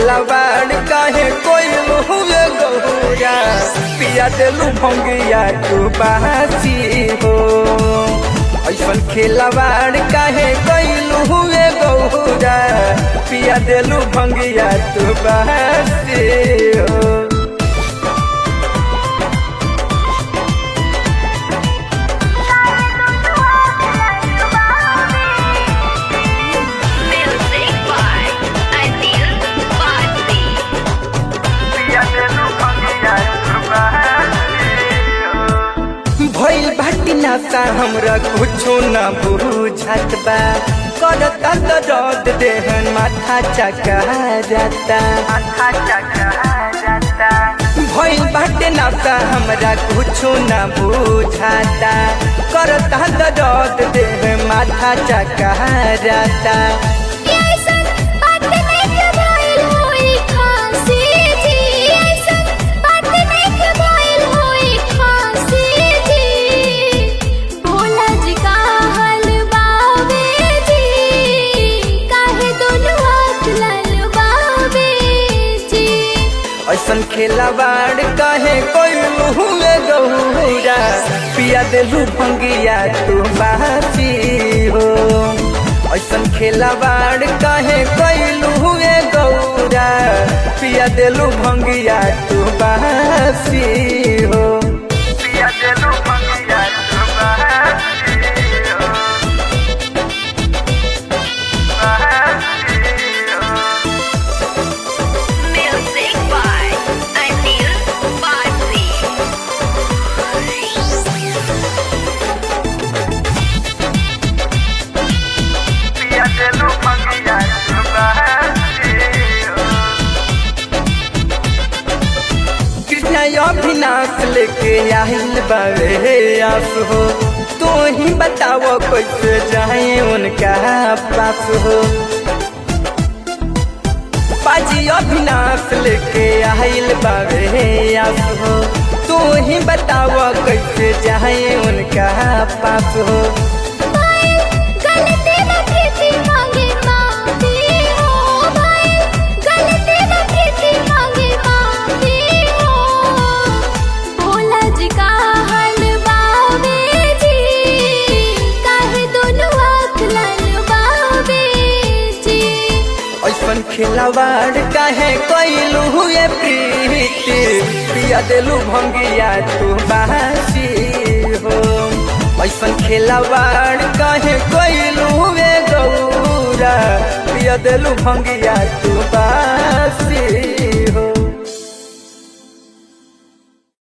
खेलवाड़ काहे कोई हुए गौरा पिया देलू भंगिया तू बासी हो ऐसन खेलवाड़ काहे कैलू हुए गौरा पिया देलू भंगिया तू बासी हो Music by Anil Bharti. भइल बाटी नासा हमरा कुछो न बुझत बा करता त रद देहन माथा चका जाता भइल बाटे नासा हमरा कुछो न बुझाता करता त रद देह माथा चका जाता ऐसन बात नइखे भइल होई खासी जी ऐसन बात नइखे भइल होई खासी जी भोला जी का हलवावे जी काहे दोनों हाथ ललवावे जी ऐसन खेलवाड़ काहे कोई हुए गौरा पिया देलू भंगिया तू बासी हो ऐसन खेलवाड़ काहे कोई हुए गौरा पिया देलू भंगिया तू बासी हो पिया देलू भंगिया तू बासी हो Music by Anil Bharti. Krishna Abhinash लेके आहिल बावे आस हो तू ही बताओ कैसे जाए उनका पास हो पाजी अभिनाश लेके आहिल बावे आस हो तू ही बताओ कैसे जाए उनका पास हो भाई गलती न प्रीति मांगे माफी हो भाई गलती न प्रीति मांगे माफी हो भोला जी का हलवावे जी काहे दोनों आँख ललवावे जी ऐसन खिलवाड़ काहे कैलू हुए प्रीति पिया देलू भंगिया तू बासी हो ऐसन खिलवाड़ काहे कैलू हुए गौरा पिया देलू भंगिया तू बासी